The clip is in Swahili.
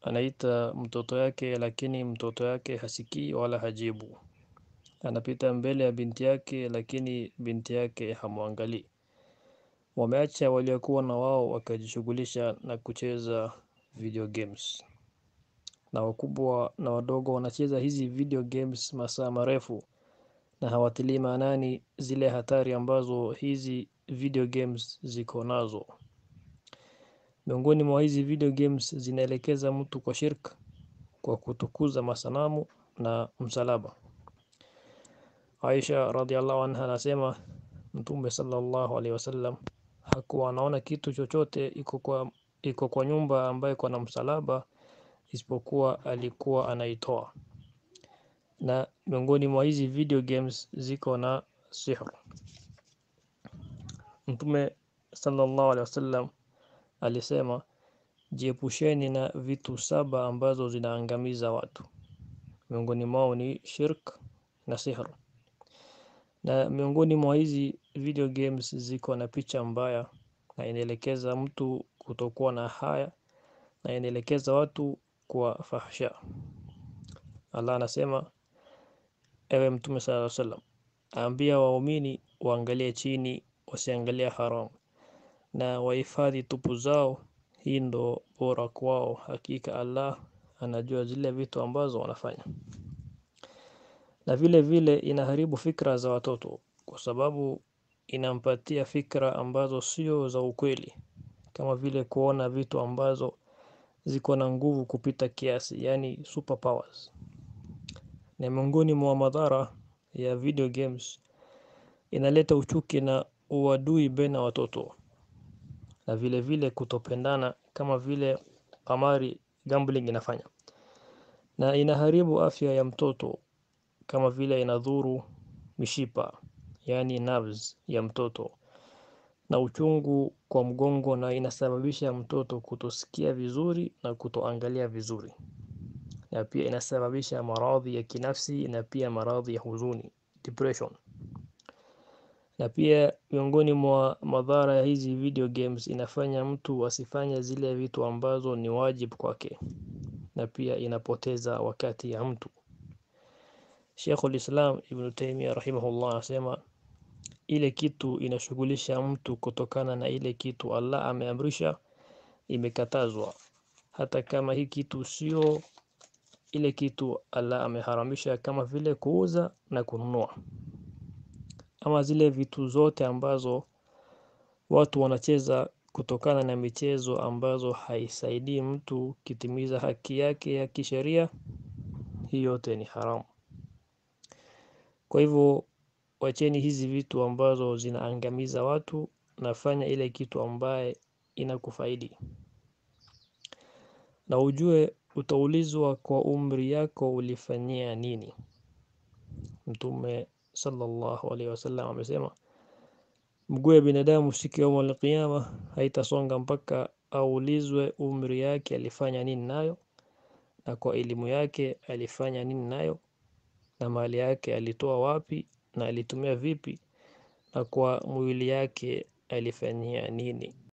anaita mtoto yake, lakini mtoto yake hasikii wala hajibu. Anapita mbele ya binti yake, lakini binti yake hamwangalii. Wameacha waliokuwa na wao wakajishughulisha na kucheza video games, na wakubwa na wadogo wanacheza hizi video games masaa marefu na hawatilii maanani zile hatari ambazo hizi video games ziko nazo. Miongoni mwa hizi video games zinaelekeza mtu kwa shirk kwa kutukuza masanamu na msalaba. Aisha radhiallahu anha anasema Mtume sallallahu alaihi wasallam hakuwa anaona kitu chochote iko kwa iko kwa nyumba ambayo iko na msalaba isipokuwa alikuwa anaitoa. Na miongoni mwa hizi video games ziko na sihr. Mtume sallallahu alaihi wasallam alisema jiepusheni na vitu saba ambazo zinaangamiza watu. Miongoni mwao ni shirk na sihr. Na miongoni mwa hizi video games ziko na picha mbaya na inaelekeza mtu kutokuwa na haya na inaelekeza watu kwa fahsha. Allah anasema ewe Mtume sallallahu alaihi wasallam ambia waumini waangalie chini wasiangalie haram na wahifadhi tupu zao hii ndo bora kwao hakika Allah anajua zile vitu ambazo wanafanya. Na vile vile inaharibu fikra za watoto kwa sababu inampatia fikra ambazo sio za ukweli kama vile kuona vitu ambazo ziko na nguvu kupita kiasi yaani superpowers. Na miongoni mwa madhara ya video games inaleta uchuki na uadui baina ya watoto na vile vile kutopendana kama vile kamari gambling inafanya. Na inaharibu afya ya mtoto kama vile inadhuru mishipa yaani nerves ya mtoto na uchungu kwa mgongo na inasababisha mtoto kutosikia vizuri na kutoangalia vizuri. Na pia inasababisha maradhi ya kinafsi na pia maradhi ya huzuni depression. Na pia miongoni mwa madhara ya hizi video games inafanya mtu asifanye zile vitu ambazo ni wajib kwake na pia inapoteza wakati ya mtu. Sheikhul Islam Ibn Taymiyyah rahimahullah anasema ile kitu inashughulisha mtu kutokana na ile kitu Allah ameamrisha imekatazwa hata kama hii kitu sio ile kitu Allah ameharamisha kama vile kuuza na kununua. Ama zile vitu zote ambazo watu wanacheza kutokana na michezo ambazo haisaidii mtu kitimiza haki yake ya kisheria hii yote ni haramu. Kwa hivyo wacheni hizi vitu ambazo zinaangamiza watu na fanya ile kitu ambaye inakufaidi. Na ujue utaulizwa kwa umri yako ulifanyia nini. Mtume sallallahu alaihi wasallam amesema mguu ya binadamu siku ya yaumul qiyama haitasonga mpaka aulizwe umri yake alifanya nini nayo na kwa elimu yake alifanya nini nayo na mali yake alitoa wapi na alitumia vipi na kwa mwili yake alifanyia nini.